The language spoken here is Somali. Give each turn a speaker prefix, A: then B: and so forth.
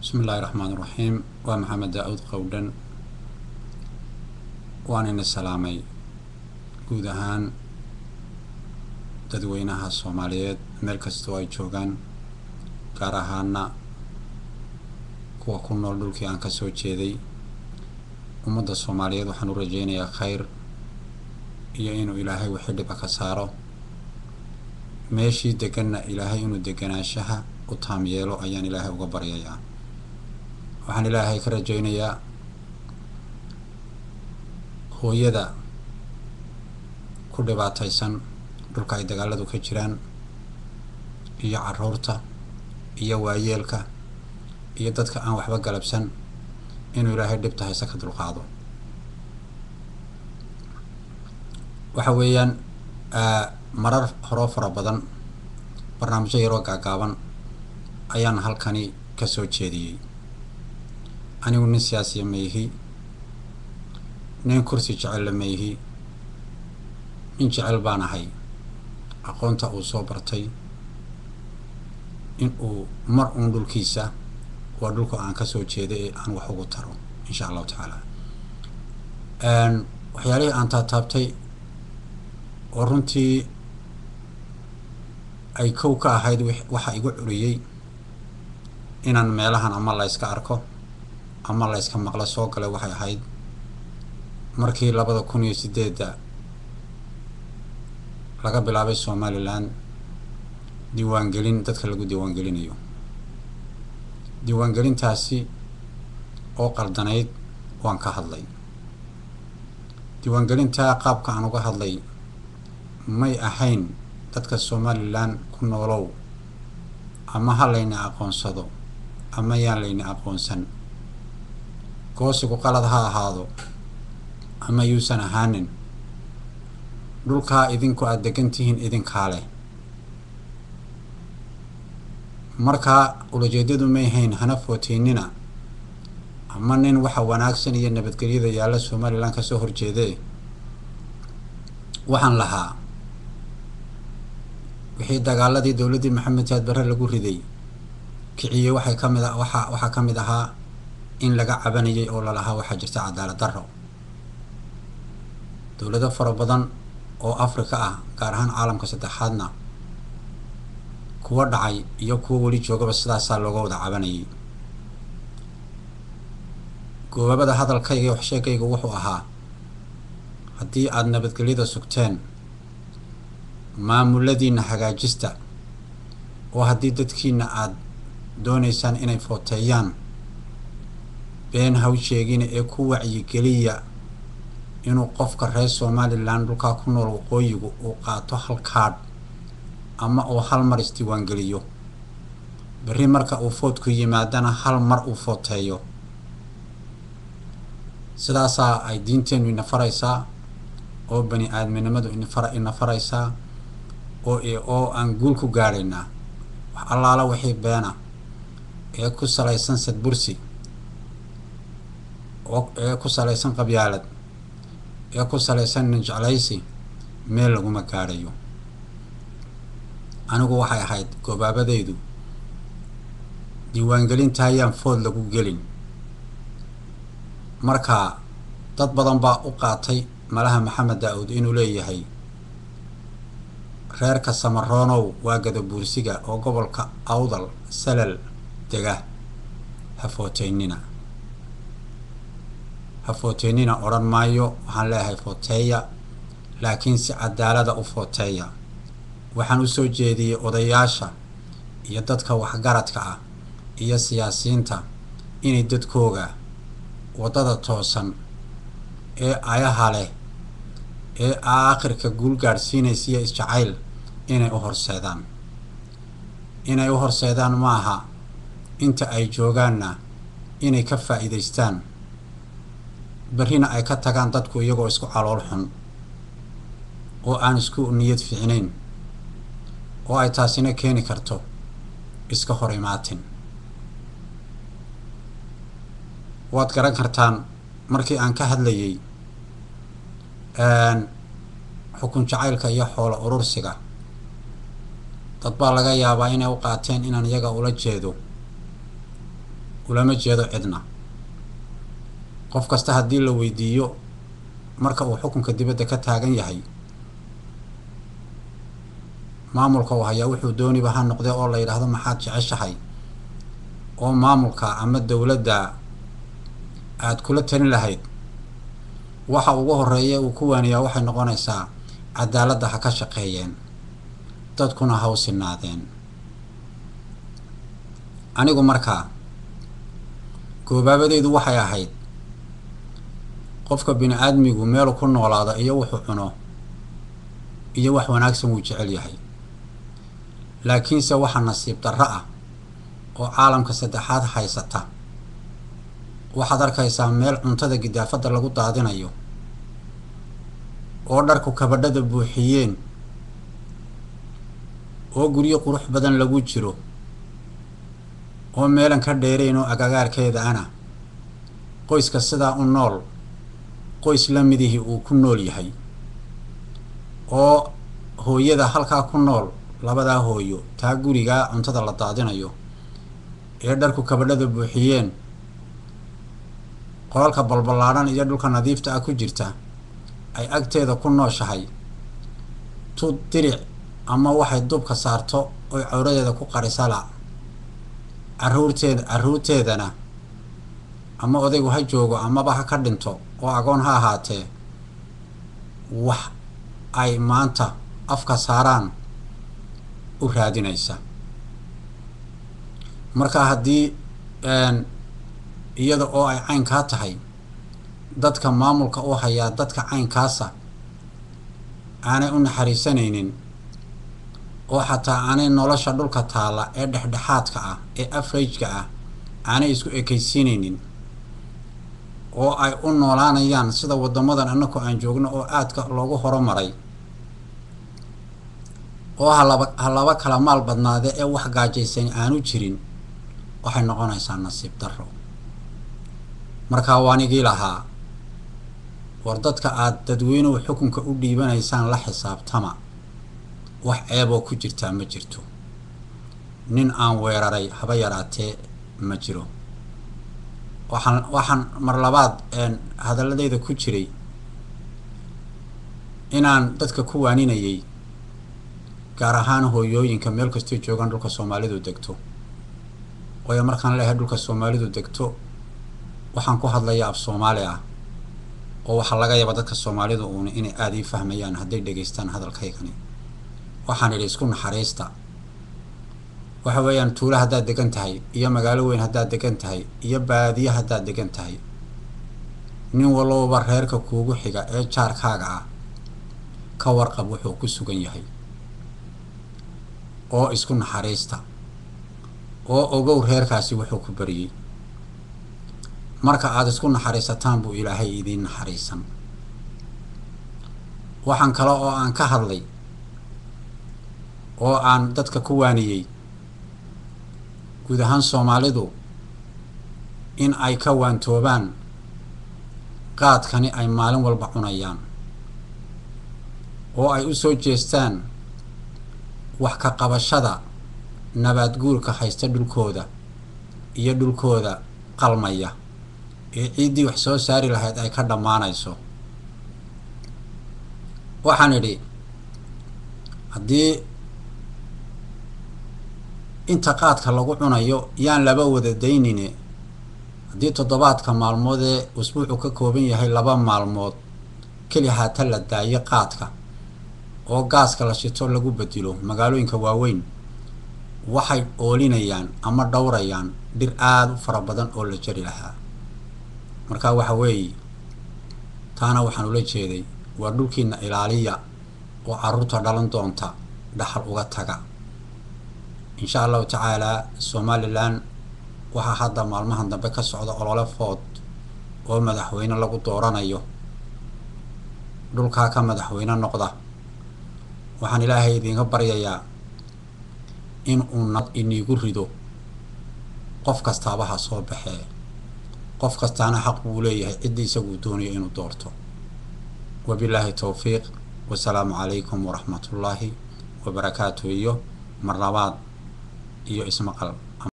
A: bismi illaahi raxmaan iraxiim waa maxamed daa-uud qowdhan waan ina salaamay guud ahaan dadweynaha soomaaliyeed meel kastoo ay joogaan gaar ahaana kuwa ku nool dhulkii aan kasoo jeeday ummadda soomaaliyeed waxaan u rajeynayaa khayr iyo inuu ilaahay wixii dhiba ka saaro meeshii deganna ilaahay inuu deganaanshaha u taam yeelo ayaan ilaahay uga baryayaa waxaan ilaahay ka rajeynayaa hooyada ku dhibaataysan dhulka ay dagaaladu ka jiraan iyo caruurta iyo waayeelka iyo dadka aan waxba galabsan inuu ilaahay dhibta hayse ka dulqaado waxa weeyaan marar horoo fara badan barnaamijyo yaroo gaagaaban ayaan halkani ka soo jeediyey anigu nin siyaasiya ma ihi nin kursi jecella ma ihi nin jecel baan ahay aqoonta uu soo bartay in uu mar uun dhulkiisa waa dhulka aan kasoo jeeday ee aan wax ugu taro insha allahu tacaala waxyaalihii aan taataabtay oo runtii ay kow ka ahayd waxa igu curiyey inaan meelahan ama la yska arko ama la yska maqlo soo galay waxay ahayd markii labada kun iyo sideedda laga bilaabay somalilan diiwaangelin dadka lagu diiwaangelinayo diiwaangelintaasi oo qaldanayd waan ka hadlay diiwaangelintaa qaabka aan uga hadlay may ahayn dadka somalilan ku noolow ama ha layna aqoonsado ama yaan layna aqoonsan goosigu qalad ha ahaado ama yuusan ahaanin dhulkaa idinku aada degan tihiin idinkaa leh markaa ulajeedadu may hayn hana footeynina ama nin waxa wanaagsan iyo nabadgelyada yaalla somalilan kasoo horjeedee waxaan lahaa wixii dagaaladii dowladdii maxamed saad barre lagu riday kiciyey waxay ka mid a waxa waxaa ka mid ahaa in laga cabanayay oo lalahaa waxaa jirta cadaalad darro dowlado fara badan oo afrika ah gaar ahaan caalamka saddexaadna kuwa dhacay iyo kuwa weli joogaba sidaasaa looga wada cabanayay goobabada hadalkayga iyo waxsheegayga wuxuu ahaa haddii aada nabadgelyada sugteen maamuladiina hagaajista oo haddii dadkiina aada doonaysaan inay footeeyaan been haw sheegina ee ku wacyigeliya inuu qofka reer somalilan dhulkaa ku nool waqooyigu uu qaato hal kaadh ama uu hal mar isdiiwaangeliyo berri marka uu foodku yimaadana hal mar uu footeeyo sidaasaa ay diinteennu ina faraysaa oo bani aadminimadu inafar ina faraysaa oo oo aan guul ku gaadhaynaa wax allaala wixii beena ee ku salaysan sadbursi oo ee ku salaysan qabyaalad ee ku salaysan ninjeclaysi meel laguma gaadhayo anigu waxay ahayd goobaabadaydu diiwaangelinta ayaan food lagu gelin marka dad badan baa u qaatay malaha maxamed daa-uud inuu leeyahay reerka samaroonow waa gadabuursiga oo gobolka awdal salal dega ha footeynina ha footeynina odhan maayo waxaan leeyahay footeeya laakiin si cadaalada u footeeya waxaan usoo jeediyey odayaasha iyo dadka waxgaradka ah iyo siyaasiyiinta inay dadkooga waddada toosan ee ayaha leh ee aakhirka guul gaadhsiinaysiiyo isjacayl inay u horseedaan inay u horseedaan maaha inta ay joogaanna inay ka faa'iidaystaan berrina ay ka tagaan dadku iyagoo isku calool xun oo aan isku niyad fiicnayn oo ay taasina keeni karto iska hor imaatin waad garan kartaan markii aan ka hadlayay xukun jacaylka iyo xoolo urursiga dad baa laga yaabaa inay u qaateen inaan iyaga ula jeedo ulama jeedo cidna qof kasta haddii la weydiiyo marka uu xukunka dibadda ka taagan yahay maamulka uu hayaa wuxuu dooniba ha noqdee oo la yidhaahdo maxaad jeceshahay oo maamulka ama dowladda aada kula talin lahayd waxa ugu horeeya uu ku waaniyaa waxay noqonaysaa cadaaladda ha ka shaqeeyeen dadkuna ha u sinaadeen anigu markaa goobaabadeydu waxay ahayd qofka bini aadmigu meelu ku noolaado iyo wuxuu cuno iyo wax wanaagsan wuu jecel yahay laakiinse waxaa nasiib darro ah oo caalamka saddexaad haysata waxaad arkaysaa meel cuntada gidaafadda lagu daadinayo oo dharku kabadhada buuxiyeen oo guryo qurux badan lagu jiro oo meelan ka dheerayn oo agagaarkeeda ana qoyska sidaa u nool qoys la midihii uu ku nool yahay oo hooyada halkaa ku nool labadaa hooyo taa gurigaa cuntada la daadinayo ee dharku kabadhada buuxiyeen qolalka balballaadhan iyo dhulka nadiifta ah ku jirta ay agteeda ku nooshahay tu diric ama waxay dubka saarto oy cawradeeda ku qarisala caruurteeda carruurteedana ama odaygu ha joogo amaba ha ka dhinto oo agoon ha ahaatee wax ay maanta afka saaraan u raadinaysa marka haddii iyada oo ay caynkaa tahay dadka maamulka u hayaa dadka caynkaasa aanay u naxariisanaynin oo xataa aanay nolosha dhulka taalla ee dhexdhexaadka ah ee afrajka ah aanay isku ekaysiinaynin oo ay u noolaanayaan sida waddamadan annaku aan joogno oo aadka loogu horumaray oo halaba ha laba kala maal badnaade ee wax gaajaysan aanu jirin waxay noqonaysaa nasiib darro markaa waanigii lahaa war dadka aada dadweynuhu xukunka u dhiibanaysaan la xisaabtama wax ceeboo ku jirtaa ma jirto nin aan weeraray haba yaraatee ma jiro waxaan waxaan mar labaad hadalladeyda ku jiray inaan dadka ku waaninayay gaar ahaan hooyooyinka meel kastoo joogaan dhulka soomaalidu degto waayo markaan leehay dhulka soomaalidu degto waxaan ku hadlayaa af soomaali ah oo waxaa laga yaaba dadka soomaalidu uuna inay aada ii fahmayaan hadday dhegaystaan hadalkaygani waxaan idhi isku naxariista waxa weeyaan tuulo haddaad degan tahay iyo magaalo weyn haddaad degan tahay iyo baadiye haddaad degan tahay nin walowba reerka kuugu xiga ee jaarkaaga ah ka warqab wuxuu ku sugan yahay oo isku naxariista oo ogow reerkaasi wuxuu ku bariyey marka aada isku naxariisataan buu ilaahay idiin naxariisan waxaan kale oo aan ka hadlay oo aan dadka ku waaniyey guud ahaan soomaalidu in ay ka waantoobaan qaadkani ay maalin walba cunayaan oo ay u soo jeestaan wax ka qabashada nabaad guurka haysta dhulkooda iyo dhulkooda qalmaya ee ciiddii wax soo saari lahayd ay ka dhammaanayso waxaan idhi haddii inta qaadka lagu cunayo yaan laba wada daynine haddii toddobaadka maalmood ee usbuucu ka kooban yahay laba maalmood keli haata la daayo qaadka oo gaaska la shito lagu bedilo magaalooyinka waaweyn waxay oolinayaan ama dhowrayaan dhir aada u fara badan oo la jari lahaa markaa waxa weeye taana waxaan ula jeeday waa dhulkiina ilaaliya oo carruurta dhalan doonta dhaxal uga taga insha allahu tacaalaa somalilan waxaa hadda maalmahan dambe ka socda olole food oo madaxweyne lagu dooranayo dhulkaa ka madaxweyne noqda waxaan ilaahay idinka baryayaa in uu nad iniigu rido qof kastaaba ha soo baxee qof kastaana xaq buu leeyahay ciddii isaguu doonayo inuu doorto wabilaahi towfiiq wasalaamu calaykum waraxmatullaahi wabarakaatu iyo mar labaad iyo ismaqal